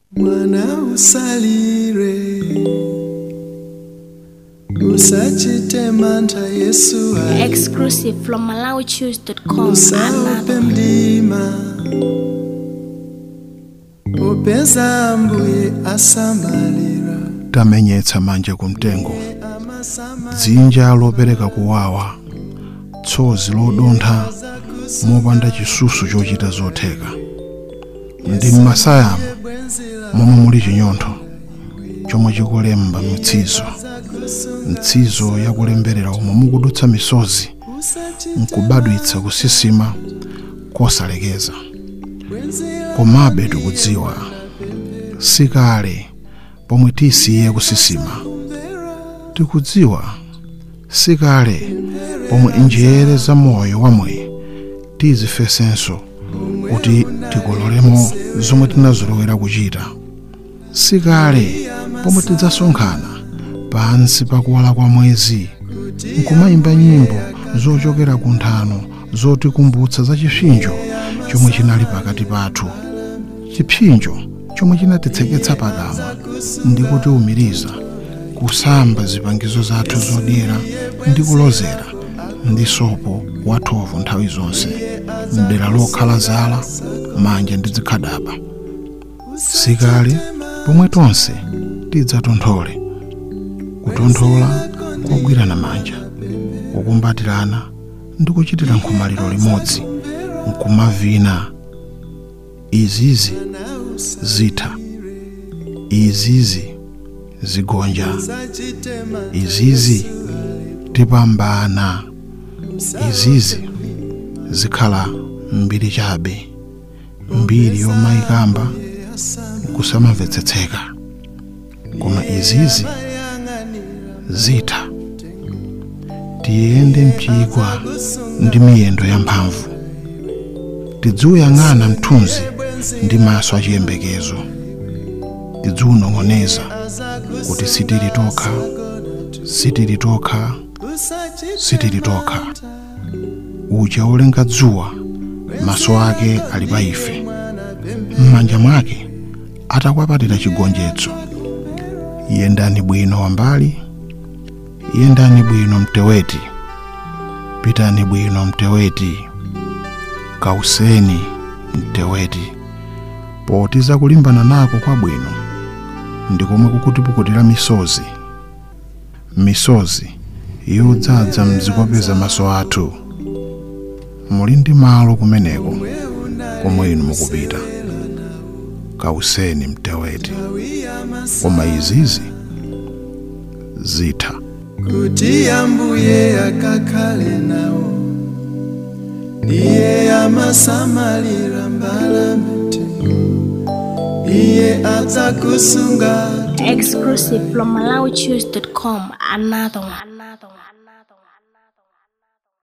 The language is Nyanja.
mwana usalire usachite mantha yesu ali Exclusive from MalawiChoose.com. usaope Another. mdima upeza ambuye asamalira tamenyetsa manja kumtengo amasamala dzinja lopereka kuwawa tsozi lodontha mopanda chisusu chochita zotheka ndi m'masayamo momwe muli chinyontho chomwe chikulemba mitsizo mtsizo yakulemberera omwe mukudutsa misozi nkubadwitsa kusisima kosalekeza komabe tikudziwa sikale pomwe tisiye kusisima tikudziwa sikale pomwe njere za moyo wamwe tizifesenso kuti tikololemo zomwe tinazolowera kuchita sikale pomwe tidzasonkhana pansi pakuwala kwa mwezi nkumayimba nyimbo zochokera ku nthano zotikumbutsa za chipsinjo chomwe chinali pakati pathu chipsinjo chomwe chinatitseketsa pakamwa ndi kutiwumiriza kusamba zipangizo zathu zodyera ndi kulozera ndi sopo wathovu nthawi zonse mdera lokhala zala manja ndi zikhadaba sikale pomwe tonse tidzatonthole kutonthola kogwirana manja kukumbatirana ndi kuchitira nkhomaliro limodzi nkumavina izizi zitha izizi zigonja izizi tipambana izizi zikhala mbiri chabe mbiri yomayikamba kusamamvetsetseka koma izizi zitha tiyende mchigwa ndi miyendo yamphamvu tidziuyang'ana mthunzi ndi maso achiyembekezo tidziunong'oneza kuti sitili tokha sitili tokha sitili tokha uja wolenga dzuwa maso ake ali pa ife m'manja mwake atakwapatira chigonjetso yendani bwino wambali yendani bwino mteweti pitani bwino mteweti kauseni mteweti poti zakulimbana nako kwabwino ndi komwe kukutipukutira misozi misozi yodzadza mzikopeza maso athu muli ndi malo kumeneko komwe inu mukupita kauseni mteweti koma izizi zitha kuti ambuye akakhale nawo iye amasamalira mbalame iye adzakusunga Exclusive from MalawiChoose.com. Another one. Another one.